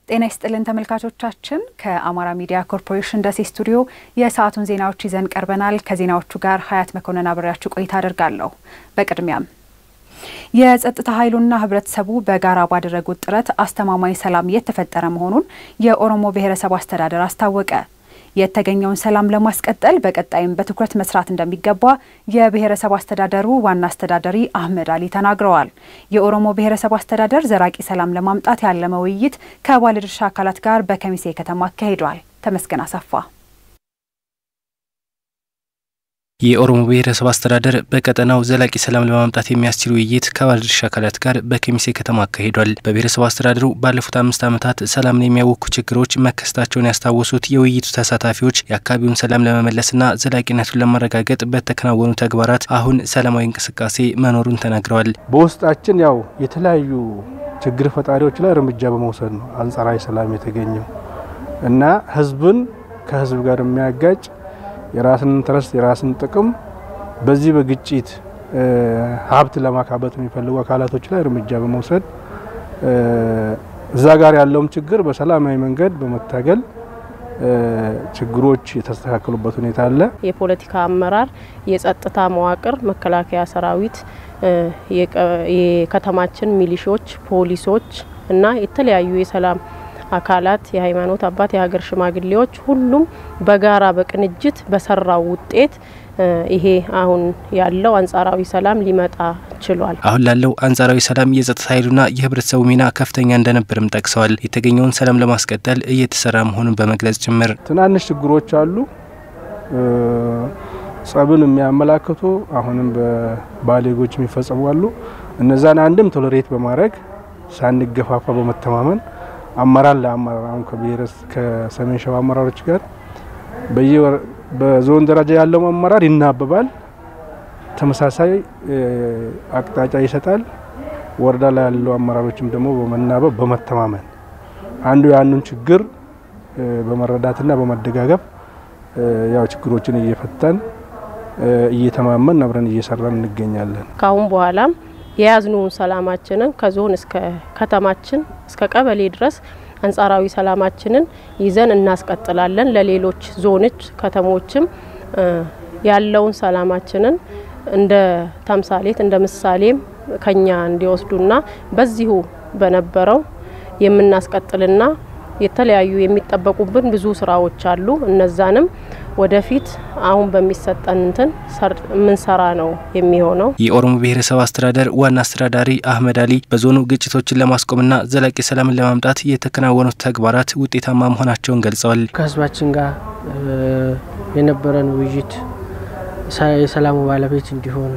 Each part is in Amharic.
ጤና ይስጥልን ተመልካቾቻችን፣ ከአማራ ሚዲያ ኮርፖሬሽን ደሴ ስቱዲዮ የሰዓቱን ዜናዎች ይዘን ቀርበናል። ከዜናዎቹ ጋር ሀያት መኮንን አብሬያችሁ ቆይታ አደርጋለሁ። በቅድሚያም የጸጥታ ኃይሉና ህብረተሰቡ በጋራ ባደረጉት ጥረት አስተማማኝ ሰላም እየተፈጠረ መሆኑን የኦሮሞ ብሔረሰብ አስተዳደር አስታወቀ። የተገኘውን ሰላም ለማስቀጠል በቀጣይም በትኩረት መስራት እንደሚገባ የብሔረሰብ አስተዳደሩ ዋና አስተዳዳሪ አህመድ አሊ ተናግረዋል። የኦሮሞ ብሔረሰብ አስተዳደር ዘላቂ ሰላም ለማምጣት ያለመ ውይይት ከባለድርሻ አካላት ጋር በከሚሴ ከተማ አካሂዷል። ተመስገን አሰፋ የኦሮሞ ብሔረሰብ አስተዳደር በቀጠናው ዘላቂ ሰላም ለማምጣት የሚያስችል ውይይት ከባለድርሻ አካላት ጋር በከሚሴ ከተማ አካሂዷል። በብሔረሰብ አስተዳደሩ ባለፉት አምስት ዓመታት ሰላምን የሚያውኩ ችግሮች መከሰታቸውን ያስታወሱት የውይይቱ ተሳታፊዎች የአካባቢውን ሰላም ለመመለስና ዘላቂነቱን ለማረጋገጥ በተከናወኑ ተግባራት አሁን ሰላማዊ እንቅስቃሴ መኖሩን ተናግረዋል። በውስጣችን ያው የተለያዩ ችግር ፈጣሪዎች ላይ እርምጃ በመውሰድ ነው አንጻራዊ ሰላም የተገኘው እና ህዝብን ከህዝብ ጋር የሚያጋጭ የራስን ኢንትረስት የራስን ጥቅም በዚህ በግጭት ሀብት ለማካበት የሚፈልጉ አካላቶች ላይ እርምጃ በመውሰድ እዛ ጋር ያለውም ችግር በሰላማዊ መንገድ በመታገል ችግሮች የተስተካከሉበት ሁኔታ አለ። የፖለቲካ አመራር፣ የጸጥታ መዋቅር፣ መከላከያ ሰራዊት፣ የከተማችን ሚሊሾች፣ ፖሊሶች እና የተለያዩ የሰላም አካላት የሃይማኖት አባት፣ የሀገር ሽማግሌዎች ሁሉም በጋራ በቅንጅት በሰራው ውጤት ይሄ አሁን ያለው አንጻራዊ ሰላም ሊመጣ ችሏል። አሁን ላለው አንጻራዊ ሰላም የጸጥታ ኃይሉና የህብረተሰቡ ሚና ከፍተኛ እንደነበርም ጠቅሰዋል። የተገኘውን ሰላም ለማስቀጠል እየተሰራ መሆኑን በመግለጽ ጭምር ትናንሽ ችግሮች አሉ ጸብን የሚያመላክቱ አሁንም በባሌጎች የሚፈጸሙ አሉ። እነዛን አንድም ቶለሬት በማድረግ ሳንገፋፋ በመተማመን አመራር ለአመራር አሁን ከብሔረስ ከሰሜን ሸዋ አመራሮች ጋር በዞን ደረጃ ያለው አመራር ይናበባል፣ ተመሳሳይ አቅጣጫ ይሰጣል። ወረዳ ላይ ያለው አመራሮችም ደግሞ በመናበብ በመተማመን አንዱ የአንዱን ችግር በመረዳትና በመደጋገፍ ያው ችግሮችን እየፈታን እየተማመን አብረን እየሰራን እንገኛለን። ካሁን በኋላም የያዝነውን ሰላማችንን ከዞን እስከ ከተማችን እስከ ቀበሌ ድረስ አንጻራዊ ሰላማችንን ይዘን እናስቀጥላለን። ለሌሎች ዞኖች ከተሞችም ያለውን ሰላማችንን እንደ ተምሳሌት እንደ ምሳሌም ከኛ እንዲወስዱና በዚሁ በነበረው የምናስቀጥልና የተለያዩ የሚጠበቁብን ብዙ ስራዎች አሉ። እነዛንም ወደፊት አሁን በሚሰጠን እንትን የምንሰራ ነው የሚሆነው። የኦሮሞ ብሔረሰብ አስተዳደር ዋና አስተዳዳሪ አህመድ አሊ በዞኑ ግጭቶችን ለማስቆምና ዘላቂ ሰላምን ለማምጣት የተከናወኑት ተግባራት ውጤታማ መሆናቸውን ገልጸዋል። ከህዝባችን ጋር የነበረን ውይይት የሰላሙ ባለቤት እንዲሆን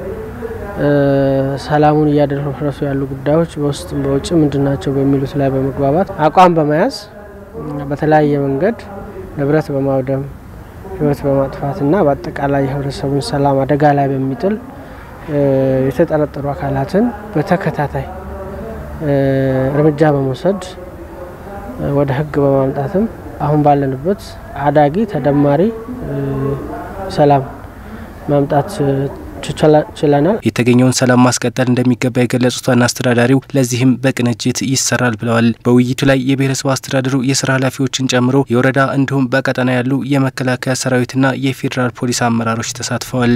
ሰላሙን እያደፈረሱ ያሉ ጉዳዮች በውስጥም በውጭ ምንድናቸው በሚሉት ላይ በመግባባት አቋም በመያዝ በተለያየ መንገድ ንብረት በማውደም ህይወት በማጥፋትና በአጠቃላይ የህብረተሰቡን ሰላም አደጋ ላይ በሚጥል የተጠረጠሩ አካላትን በተከታታይ እርምጃ በመውሰድ ወደ ህግ በማምጣትም አሁን ባለንበት አዳጊ ተደማሪ ሰላም ማምጣት ችለናል። የተገኘውን ሰላም ማስቀጠል እንደሚገባ የገለጹት ዋና አስተዳዳሪው ለዚህም በቅንጅት ይሰራል ብለዋል። በውይይቱ ላይ የብሔረሰብ አስተዳደሩ የስራ ኃላፊዎችን ጨምሮ የወረዳ እንዲሁም በቀጠና ያሉ የመከላከያ ሰራዊትና የፌዴራል ፖሊስ አመራሮች ተሳትፈዋል።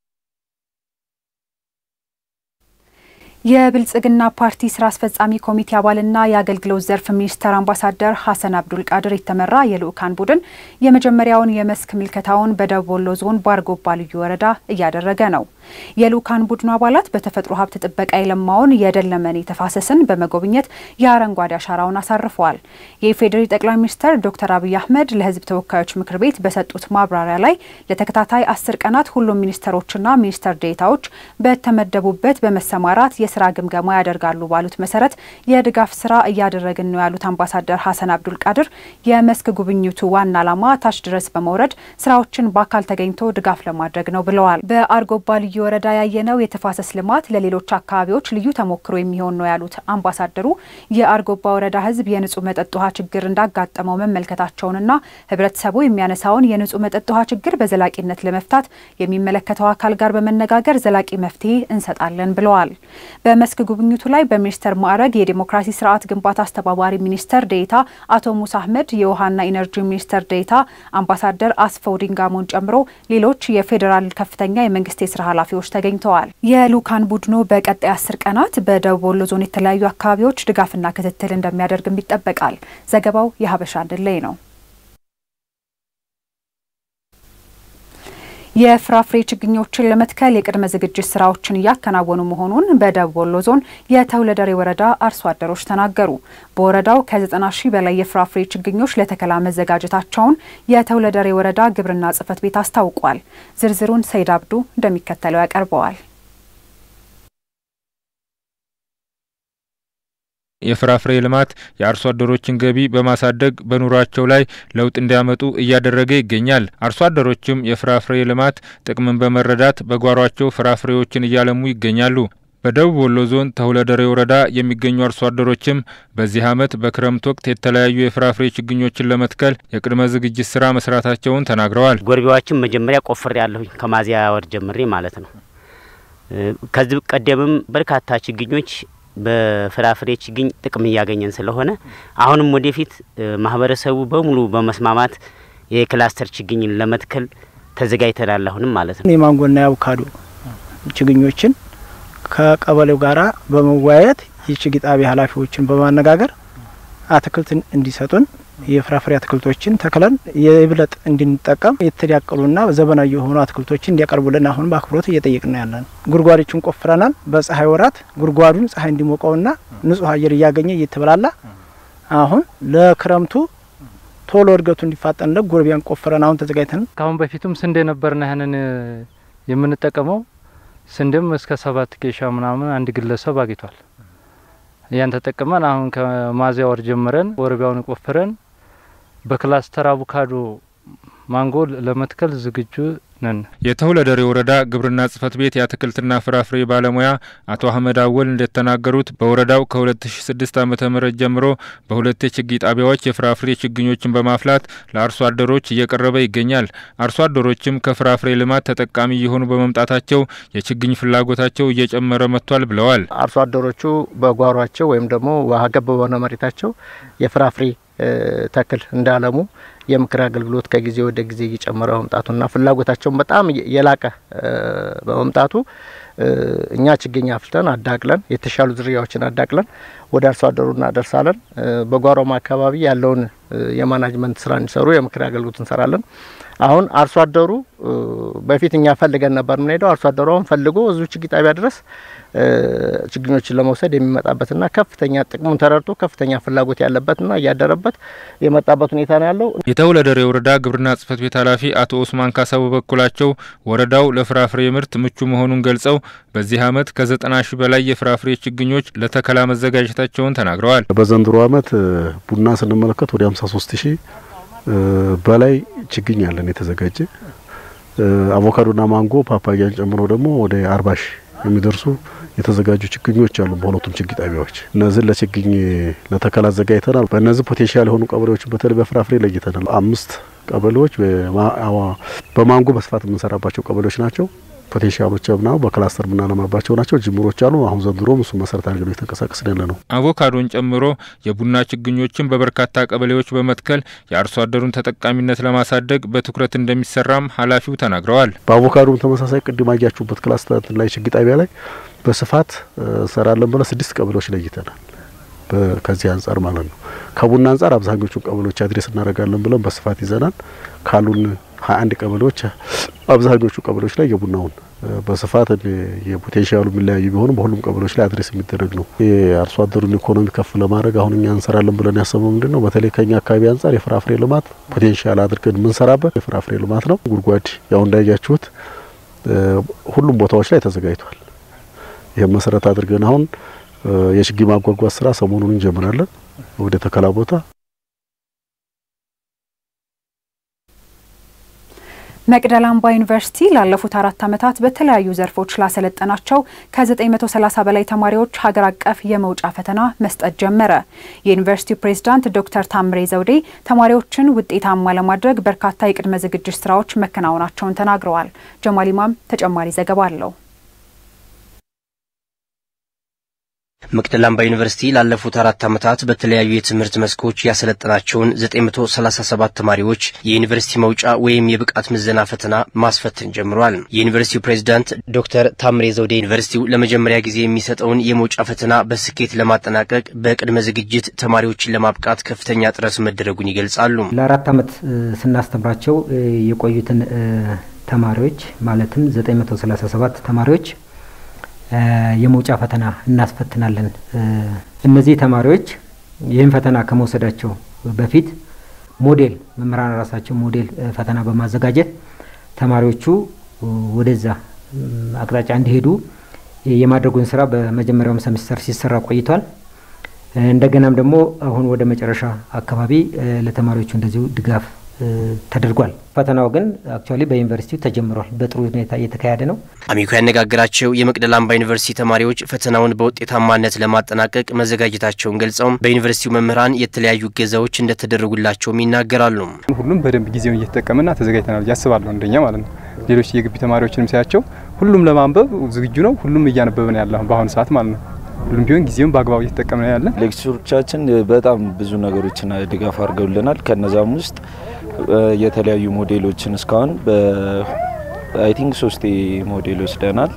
የብልጽግና ፓርቲ ስራ አስፈጻሚ ኮሚቴ አባልና የአገልግሎት ዘርፍ ሚኒስተር አምባሳደር ሀሰን አብዱል ቃድር የተመራ የልኡካን ቡድን የመጀመሪያውን የመስክ ምልከታውን በደቡብ ወሎ ዞን ባርጎባ ልዩ ወረዳ እያደረገ ነው። የልኡካን ቡድኑ አባላት በተፈጥሮ ሀብት ጥበቃ የለማውን የደለመኔ ተፋሰስን በመጎብኘት የአረንጓዴ አሻራውን አሳርፈዋል። የኢፌዴሪ ጠቅላይ ሚኒስትር ዶክተር አብይ አህመድ ለሕዝብ ተወካዮች ምክር ቤት በሰጡት ማብራሪያ ላይ ለተከታታይ አስር ቀናት ሁሉም ሚኒስተሮችና ሚኒስተር ዴኤታዎች በተመደቡበት በመሰማራት የስራ ግምገማ ያደርጋሉ ባሉት መሰረት የድጋፍ ስራ እያደረግን ነው ያሉት አምባሳደር ሀሰን አብዱል ቃድር የመስክ ጉብኝቱ ዋና ዓላማ ታች ድረስ በመውረድ ስራዎችን በአካል ተገኝቶ ድጋፍ ለማድረግ ነው ብለዋል። በአርጎባ ልዩ ወረዳ ያየነው የተፋሰስ ልማት ለሌሎች አካባቢዎች ልዩ ተሞክሮ የሚሆን ነው ያሉት አምባሳደሩ የአርጎባ ወረዳ ህዝብ የንጹህ መጠጥ ውሃ ችግር እንዳጋጠመው መመልከታቸውንና ህብረተሰቡ የሚያነሳውን የንጹህ መጠጥ ውሃ ችግር በዘላቂነት ለመፍታት የሚመለከተው አካል ጋር በመነጋገር ዘላቂ መፍትሄ እንሰጣለን ብለዋል። በመስክ ጉብኝቱ ላይ በሚኒስተር ማዕረግ የዲሞክራሲ ስርዓት ግንባታ አስተባባሪ ሚኒስተር ዴኤታ አቶ ሙሳ አህመድ፣ የውሃና ኢነርጂ ሚኒስተር ዴኤታ አምባሳደር አስፈው ዲንጋሞን ጨምሮ ሌሎች የፌዴራል ከፍተኛ የመንግስት የስራ ኃላፊዎች ተገኝተዋል። የልኡካን ቡድኑ በቀጣይ አስር ቀናት በደቡብ ወሎ ዞን የተለያዩ አካባቢዎች ድጋፍና ክትትል እንደሚያደርግም ይጠበቃል። ዘገባው የሀበሻ አንድላይ ነው። የፍራፍሬ ችግኞችን ለመትከል የቅድመ ዝግጅት ስራዎችን እያከናወኑ መሆኑን በደቡብ ወሎ ዞን የተውለደሬ ወረዳ አርሶ አደሮች ተናገሩ። በወረዳው ከ90 ሺህ በላይ የፍራፍሬ ችግኞች ለተከላ መዘጋጀታቸውን የተውለደሬ ወረዳ ግብርና ጽሕፈት ቤት አስታውቋል። ዝርዝሩን ሰይድ አብዱ እንደሚከተለው ያቀርበዋል። የፍራፍሬ ልማት የአርሶ አደሮችን ገቢ በማሳደግ በኑሯቸው ላይ ለውጥ እንዲያመጡ እያደረገ ይገኛል። አርሶ አደሮችም የፍራፍሬ ልማት ጥቅምን በመረዳት በጓሯቸው ፍራፍሬዎችን እያለሙ ይገኛሉ። በደቡብ ወሎ ዞን ተሁለደሬ ወረዳ የሚገኙ አርሶ አደሮችም በዚህ ዓመት በክረምት ወቅት የተለያዩ የፍራፍሬ ችግኞችን ለመትከል የቅድመ ዝግጅት ስራ መስራታቸውን ተናግረዋል። ጎርቢያዎችን መጀመሪያ ቆፍሬ ያለሁኝ ከሚያዝያ ወር ጀምሬ ማለት ነው። ከዚህ ቀደምም በርካታ ችግኞች በፍራፍሬ ችግኝ ጥቅም እያገኘን ስለሆነ አሁንም ወደፊት ማህበረሰቡ በሙሉ በመስማማት የክላስተር ችግኝን ለመትከል ተዘጋጅተናል። አሁንም ማለት ነው የማንጎና የአቮካዶ ችግኞችን ከቀበሌው ጋራ በመወያየት የችግኝ ጣቢያ ኃላፊዎችን በማነጋገር አትክልትን እንዲሰጡን የፍራፍሬ አትክልቶችን ተክለን የብለጥ እንድንጠቀም የተዳቀሉና ዘመናዊ የሆኑ አትክልቶችን እንዲያቀርቡልን አሁን በአክብሮት እየጠየቅን ያለን። ጉድጓዶችን ቆፍረናል። በፀሐይ ወራት ጉድጓዱን ፀሐይ እንዲሞቀውና ንጹህ አየር እያገኘ እየተበላላ አሁን ለክረምቱ ቶሎ እድገቱ እንዲፋጠንለት ጎርቢያን ቆፍረን አሁን ተዘጋጅተን ከአሁን በፊትም ስንዴ ነበርና ያንን የምንጠቀመው ስንዴም እስከ ሰባት ኬሻ ምናምን አንድ ግለሰብ አግኝቷል። ያን ተጠቅመን አሁን ከሚያዝያ ወር ጀምረን ወረቢያውን ቆፍረን በክላስተር አቮካዶ ማንጎ ለመትከል ዝግጁ ነን። የተሁለደሬ ወረዳ ግብርና ጽሕፈት ቤት የአትክልትና ፍራፍሬ ባለሙያ አቶ አህመድ አወል እንደተናገሩት በወረዳው ከ2006 ዓ ም ጀምሮ በሁለት የችግኝ ጣቢያዎች የፍራፍሬ ችግኞችን በማፍላት ለአርሶ አደሮች እየቀረበ ይገኛል። አርሶ አደሮችም ከፍራፍሬ ልማት ተጠቃሚ እየሆኑ በመምጣታቸው የችግኝ ፍላጎታቸው እየጨመረ መጥቷል ብለዋል። አርሶ አደሮቹ በጓሯቸው ወይም ደግሞ ውሃ ገብ በሆነ መሬታቸው የፍራፍሬ ተክል እንዳለሙ የምክር አገልግሎት ከጊዜ ወደ ጊዜ እየጨመረ መምጣቱና ፍላጎታቸውን በጣም የላቀ በመምጣቱ እኛ ችግኝ አፍልተን አዳቅለን የተሻሉ ዝርያዎችን አዳቅለን ወደ አርሶ አደሩ እናደርሳለን። በጓሮም አካባቢ ያለውን የማናጅመንት ስራ እንዲሰሩ የምክር አገልግሎት እንሰራለን። አሁን አርሶ አደሩ በፊት እኛ ፈልገን ነበር የምንሄደው። አርሶ አደሩ አሁን ፈልጎ እዚሁ ችግኝ ጣቢያ ድረስ ችግኞችን ለመውሰድ የሚመጣበትና ከፍተኛ ጥቅሙን ተረድቶ ከፍተኛ ፍላጎት ያለበትና እያደረበት የመጣበት ሁኔታ ነው ያለው። የተውለደሬ ወረዳ ግብርና ጽሕፈት ቤት ኃላፊ አቶ ኡስማን ካሳ በበኩላቸው ወረዳው ለፍራፍሬ ምርት ምቹ መሆኑን ገልጸው በዚህ ዓመት ከዘጠና ሺህ በላይ የፍራፍሬ ችግኞች ለተከላ መዘጋጀታቸውን ተናግረዋል። በዘንድሮ ዓመት ቡና ስንመለከት ወደ 53 ሺህ በላይ ችግኝ ያለን የተዘጋጀ አቮካዶና ማንጎ ፓፓያን ጨምሮ ደግሞ ወደ 40 ሺህ የሚደርሱ የተዘጋጁ ችግኞች አሉ። በሁለቱም ችግኝ ጣቢያዎች እነዚህን ለችግኝ ለተከላ አዘጋጅተናል። በእነዚህ ፖቴንሻል የሆኑ ቀበሌዎችን በተለይ በፍራፍሬ ለይተናል። አምስት ቀበሌዎች በማንጎ በስፋት የምንሰራባቸው ቀበሌዎች ናቸው። ፖቴንሻሎች ና በክላስተር የምናለማባቸው ናቸው። ጅምሮች አሉ። አሁን ዘንድሮም እሱ መሰረት አድርገን የተንቀሳቀስን ያለ ነው። አቮካዶን ጨምሮ የቡና ችግኞችን በበርካታ ቀበሌዎች በመትከል የአርሶ አደሩን ተጠቃሚነት ለማሳደግ በትኩረት እንደሚሰራም ኃላፊው ተናግረዋል። በአቮካዶም ተመሳሳይ ቅድም አያችሁበት ክላስተር ላይ ችግኝ ጣቢያ ላይ በስፋት እንሰራለን ብለን ስድስት ቀበሌዎች ለይተናል። ከዚህ አንጻር ማለት ነው። ከቡና አንጻር አብዛኞቹን ቀበሌዎች አድሬስ እናደርጋለን ብለን በስፋት ይዘናል። ካሉን ሀያ አንድ ቀበሌዎች አብዛኞቹ ቀበሌዎች ላይ የቡናውን በስፋት የፖቴንሻሉ የሚለያዩ ቢሆንም በሁሉም ቀበሌዎች ላይ አድሬስ የሚደረግ ነው። የአርሶ አደሩን ኢኮኖሚ ከፍ ለማድረግ አሁን እኛ እንሰራለን ብለን ያሰበው ምንድን ነው? በተለይ ከኛ አካባቢ አንጻር የፍራፍሬ ልማት ፖቴንሻል አድርገን የምንሰራበት የፍራፍሬ ልማት ነው። ጉድጓድ ያው እንዳያችሁት ሁሉም ቦታዎች ላይ ተዘጋጅቷል። ይህም መሰረት አድርገን አሁን የችግኝ ማጓጓዝ ስራ ሰሞኑን እንጀምራለን ወደ ተከላ ቦታ። መቅደላ አምባ ዩኒቨርሲቲ ላለፉት አራት ዓመታት በተለያዩ ዘርፎች ላሰለጠናቸው ከ930 በላይ ተማሪዎች ሀገር አቀፍ የመውጫ ፈተና መስጠት ጀመረ። የዩኒቨርሲቲው ፕሬዝዳንት ዶክተር ታምሬ ዘውዴ ተማሪዎችን ውጤታማ ለማድረግ በርካታ የቅድመ ዝግጅት ስራዎች መከናወናቸውን ተናግረዋል። ጀማል ኢማም ተጨማሪ ዘገባ አለው። መቅደላ አምባ ዩኒቨርሲቲ ላለፉት አራት ዓመታት በተለያዩ የትምህርት መስኮች ያሰለጠናቸውን 937 ተማሪዎች የዩኒቨርሲቲ መውጫ ወይም የብቃት ምዘና ፈተና ማስፈተን ጀምሯል። የዩኒቨርሲቲው ፕሬዝዳንት ዶክተር ታምሬ ዘውዴ ዩኒቨርሲቲው ለመጀመሪያ ጊዜ የሚሰጠውን የመውጫ ፈተና በስኬት ለማጠናቀቅ በቅድመ ዝግጅት ተማሪዎችን ለማብቃት ከፍተኛ ጥረት መደረጉን ይገልጻሉ። ለአራት ዓመት ስናስተምራቸው የቆዩትን ተማሪዎች ማለትም 937 ተማሪዎች የመውጫ ፈተና እናስፈትናለን። እነዚህ ተማሪዎች ይህን ፈተና ከመውሰዳቸው በፊት ሞዴል መምህራን ራሳቸው ሞዴል ፈተና በማዘጋጀት ተማሪዎቹ ወደዛ አቅጣጫ እንዲሄዱ የማድረጉን ስራ በመጀመሪያውም ሰሚስተር ሲሰራ ቆይቷል። እንደገናም ደግሞ አሁን ወደ መጨረሻ አካባቢ ለተማሪዎቹ እንደዚሁ ድጋፍ ተደርጓል። ፈተናው ግን አክቹዋሊ በዩኒቨርሲቲው ተጀምሯል። በጥሩ ሁኔታ እየተካሄደ ነው። አሚኮ ያነጋገራቸው የመቅደላ አምባ ዩኒቨርሲቲ ተማሪዎች ፈተናውን በውጤታማነት ለማጠናቀቅ መዘጋጀታቸውን ገልጸው በዩኒቨርሲቲው መምህራን የተለያዩ እገዛዎች እንደተደረጉላቸውም ይናገራሉ። ሁሉም በደንብ ጊዜውን እየተጠቀመና ተዘጋጅተናል ብዬ አስባለሁ። እንደኛ ማለት ነው። ሌሎች የግቢ ተማሪዎችንም ሳያቸው ሁሉም ለማንበብ ዝግጁ ነው። ሁሉም እያነበበ ነው ያለ በአሁኑ ሰዓት ማለት ነው። ሁሉም ቢሆን ጊዜውን በአግባቡ እየተጠቀመ ነው ያለ። ሌክቸሮቻችን በጣም ብዙ ነገሮችን ድጋፍ አድርገውልናል። ከነዛም ውስጥ የተለያዩ ሞዴሎችን እስካሁን አይ ቲንክ ሶስቴ ሞዴል ወስደናል።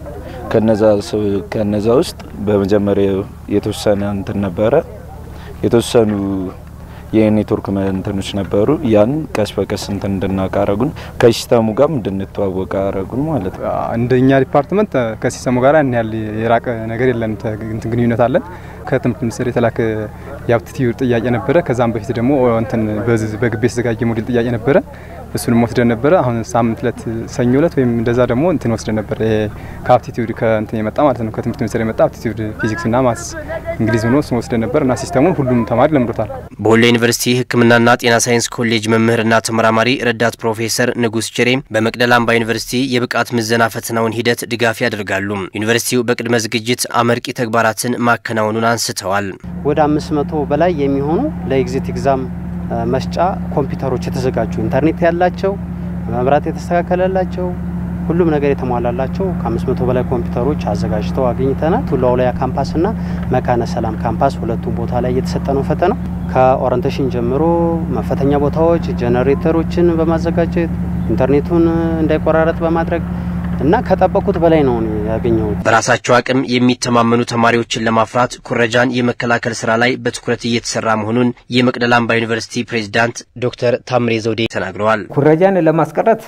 ከነዛ ውስጥ በመጀመሪያ የተወሰነ እንትን ነበረ የተወሰኑ የኔትወርክ እንትኖች ነበሩ። ያን ቀስ በቀስ እንትን እንድናውቅ አረጉን፣ ከሲስተሙ ጋር እንድንተዋወቅ አረጉን ማለት ነው። እንደኛ ዲፓርትመንት ከሲስተሙ ጋር ያን ያህል የራቀ ነገር የለም፣ እንትን ግንኙነት አለን። ከትምህርት ሚኒስቴር የተላከ የአፕቲቲዩድ ጥያቄ ነበረ። ከዛም በፊት ደግሞ እንትን በግቢ የተዘጋጀ ሞዴል ጥያቄ ነበረ። እሱንም ወስደን ነበረ። አሁን ሳምንት ለት ሰኞ ለት ወይም እንደዛ ደግሞ እንትን ወስደን ነበረ። ከአፕቲቲዩድ ከእንትን የመጣ ማለት ነው ከትምህርት ሚኒስቴር የመጣ አፕቲቲዩድ ፊዚክስ እና ማትስ እንግሊዝ ሆኖ እሱን ወስደን ነበር እና ሲስተሙን ሁሉም ተማሪ ለምዶታል። በወሎ ዩኒቨርሲቲ ሕክምናና ጤና ሳይንስ ኮሌጅ መምህርና ተመራማሪ ረዳት ፕሮፌሰር ንጉስ ችሬ በመቅደላ አምባ ዩኒቨርሲቲ የብቃት ምዘና ፈተናውን ሂደት ድጋፍ ያደርጋሉ። ዩኒቨርሲቲው በቅድመ ዝግጅት አመርቂ ተግባራትን ማከናወኑን አንስተዋል። ወደ አምስት መቶ በላይ የሚሆኑ ለኤግዚት ኤግዛም መስጫ ኮምፒውተሮች የተዘጋጁ ኢንተርኔት ያላቸው መብራት የተስተካከለላቸው ሁሉም ነገር የተሟላላቸው ከአምስት መቶ በላይ ኮምፒውተሮች አዘጋጅተው አግኝተናል። ቱላ ወልያ ካምፓስና መካነ ሰላም ካምፓስ ሁለቱም ቦታ ላይ እየተሰጠ ነው ፈተናው። ከኦሪንቴሽን ጀምሮ መፈተኛ ቦታዎች ጀነሬተሮችን በማዘጋጀት ኢንተርኔቱን እንዳይቆራረጥ በማድረግ እና ከጠበቁት በላይ ነው ያገኘሁት። በራሳቸው አቅም የሚተማመኑ ተማሪዎችን ለማፍራት ኩረጃን የመከላከል ስራ ላይ በትኩረት እየተሰራ መሆኑን የመቅደላ አምባ ዩኒቨርሲቲ ፕሬዚዳንት ዶክተር ታምሬ ዘውዴ ተናግረዋል። ኩረጃን ለማስቀረት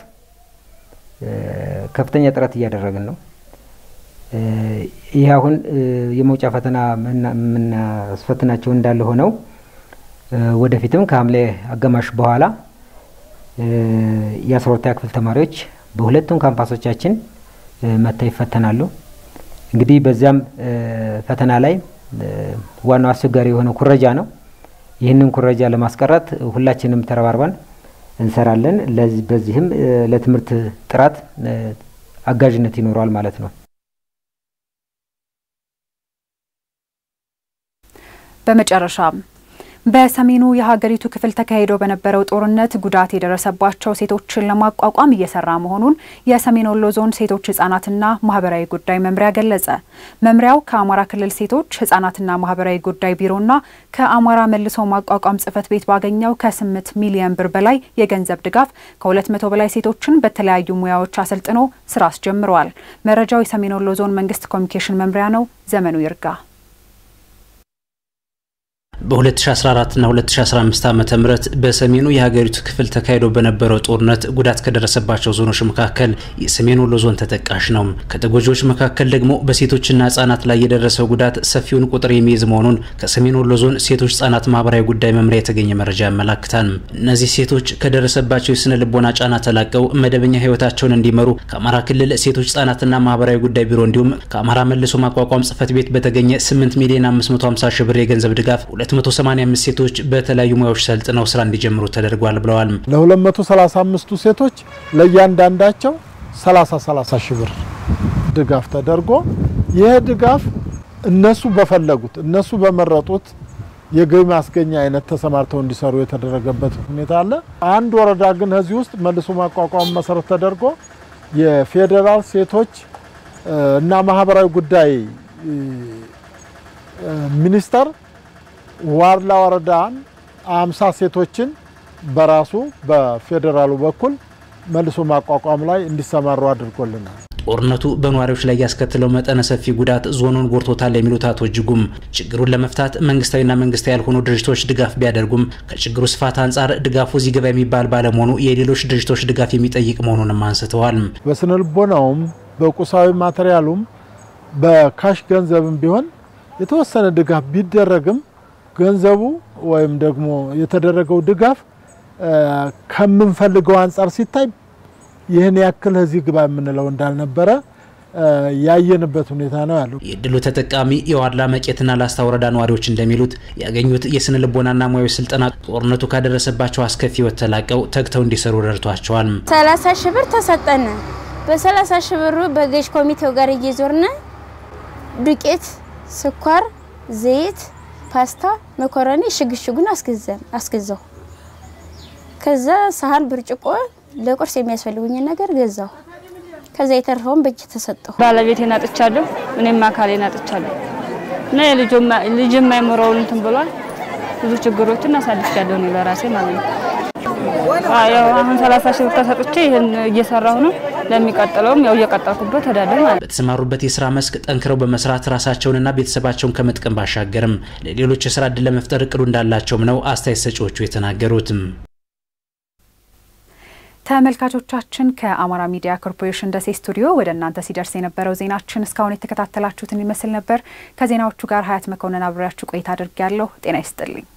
ከፍተኛ ጥረት እያደረግን ነው። ይህ አሁን የመውጫ ፈተና የምናስፈትናቸው እንዳለ ሆነው ወደፊትም ከሐምሌ አጋማሽ በኋላ የአስራ ሁለተኛ ክፍል ተማሪዎች በሁለቱም ካምፓሶቻችን መጥተው ይፈተናሉ። እንግዲህ በዚያም ፈተና ላይ ዋናው አስቸጋሪ የሆነው ኩረጃ ነው። ይህንን ኩረጃ ለማስቀረት ሁላችንም ተረባርበን እንሰራለን። በዚህም ለትምህርት ጥራት አጋዥነት ይኖረዋል ማለት ነው። በመጨረሻም በሰሜኑ የሀገሪቱ ክፍል ተካሂዶ በነበረው ጦርነት ጉዳት የደረሰባቸው ሴቶችን ለማቋቋም እየሰራ መሆኑን የሰሜን ወሎ ዞን ሴቶች ህጻናትና ማህበራዊ ጉዳይ መምሪያ ገለጸ። መምሪያው ከአማራ ክልል ሴቶች ህጻናትና ማህበራዊ ጉዳይ ቢሮና ከአማራ መልሶ ማቋቋም ጽህፈት ቤት ባገኘው ከስምንት ሚሊዮን ብር በላይ የገንዘብ ድጋፍ ከሁለት መቶ በላይ ሴቶችን በተለያዩ ሙያዎች አሰልጥኖ ስራ አስጀምረዋል። መረጃው የሰሜን ወሎ ዞን መንግስት ኮሚኒኬሽን መምሪያ ነው። ዘመኑ ይርጋ በ2014 እና 2015 ዓ ም በሰሜኑ የሀገሪቱ ክፍል ተካሂዶ በነበረው ጦርነት ጉዳት ከደረሰባቸው ዞኖች መካከል የሰሜን ወሎ ዞን ተጠቃሽ ነው። ከተጎጂዎች መካከል ደግሞ በሴቶችና ህጻናት ላይ የደረሰው ጉዳት ሰፊውን ቁጥር የሚይዝ መሆኑን ከሰሜን ወሎ ዞን ሴቶች ህጻናት ማህበራዊ ጉዳይ መምሪያ የተገኘ መረጃ ያመላክታል። እነዚህ ሴቶች ከደረሰባቸው የስነ ልቦና ጫና ተላቀው መደበኛ ህይወታቸውን እንዲመሩ ከአማራ ክልል ሴቶች ህጻናትና ማህበራዊ ጉዳይ ቢሮ እንዲሁም ከአማራ መልሶ ማቋቋም ጽህፈት ቤት በተገኘ 8 ሚሊዮን 550 ሺህ ብር የገንዘብ ድጋፍ 285 ሴቶች በተለያዩ ሙያዎች ሰልጥነው ስራ እንዲጀምሩ ተደርጓል ብለዋል። ለ235ቱ ሴቶች ለእያንዳንዳቸው 30 30 ሺህ ብር ድጋፍ ተደርጎ ይህ ድጋፍ እነሱ በፈለጉት እነሱ በመረጡት የገቢ ማስገኛ አይነት ተሰማርተው እንዲሰሩ የተደረገበት ሁኔታ አለ። አንድ ወረዳ ግን ከዚህ ውስጥ መልሶ ማቋቋም መሰረት ተደርጎ የፌዴራል ሴቶች እና ማህበራዊ ጉዳይ ሚኒስቴር ዋርላ ወረዳን አምሳ ሴቶችን በራሱ በፌዴራሉ በኩል መልሶ ማቋቋም ላይ እንዲሰማሩ አድርጎልናል። ጦርነቱ በነዋሪዎች ላይ ያስከትለው መጠነ ሰፊ ጉዳት ዞኑን ጎድቶታል የሚሉት አቶ እጅጉም ችግሩን ለመፍታት መንግስታዊና መንግስታዊ ያልሆኑ ድርጅቶች ድጋፍ ቢያደርጉም ከችግሩ ስፋት አንጻር ድጋፉ እዚህ ገባ የሚባል ባለመሆኑ የሌሎች ድርጅቶች ድጋፍ የሚጠይቅ መሆኑንም አንስተዋል። በስነ ልቦናውም በቁሳዊ ማቴሪያሉም በካሽ ገንዘብም ቢሆን የተወሰነ ድጋፍ ቢደረግም ገንዘቡ ወይም ደግሞ የተደረገው ድጋፍ ከምንፈልገው አንጻር ሲታይ ይህን ያክል እዚህ ግባ የምንለው እንዳልነበረ ያየንበት ሁኔታ ነው ያለው። የእድሉ ተጠቃሚ የዋድላ መቄትና ላስታ ወረዳ ነዋሪዎች እንደሚሉት ያገኙት የስነ ልቦናና ሙያዊ ስልጠና ጦርነቱ ካደረሰባቸው አስከፊ ሕይወት ተላቀው ተግተው እንዲሰሩ ረድቷቸዋል። ሰላሳ ሺህ ብር ተሰጠን። በሰላሳ ሺህ ብሩ በገዥ ኮሚቴው ጋር እየዞርነ ዱቄት፣ ስኳር፣ ዘይት፣ ፓስታ፣ መኮረኒ ሽግሽጉን አስገዛን አስገዛው። ከዛ ሳህን፣ ብርጭቆ ለቁርስ የሚያስፈልጉኝን ነገር ገዛው። ከዛ የተረፈውን በእጅ ተሰጠሁ። ባለቤቴን አጥቻለሁ፣ እኔም አካሌን አጥቻለሁ እና ልጅ የማይሞረውን እንትን ብሏል። ብዙ ችግሮችን አሳልፌያለሁ እኔ በራሴ ማለት ነው። ያው አሁን ሰላሳ ሺህ ብር ተሰጥቼ ይህን እየሰራሁ ነው። ለሚቀጥለውም ያው እየቀጠልኩበት እሄዳለሁ ማለት ነው። በተሰማሩበት የስራ መስክ ጠንክረው በመስራት ራሳቸውንና ቤተሰባቸውን ከመጥቀም ባሻገርም ለሌሎች የስራ እድል ለመፍጠር እቅዱ እንዳላቸውም ነው አስተያየት ሰጪዎቹ የተናገሩትም። ተመልካቾቻችን ከአማራ ሚዲያ ኮርፖሬሽን ደሴ ስቱዲዮ ወደ እናንተ ሲደርስ የነበረው ዜናችን እስካሁን የተከታተላችሁትን ይመስል ነበር። ከዜናዎቹ ጋር ሀያት መኮንን አብሬያችሁ ቆይታ አድርጌያለሁ። ጤና ይስጥልኝ።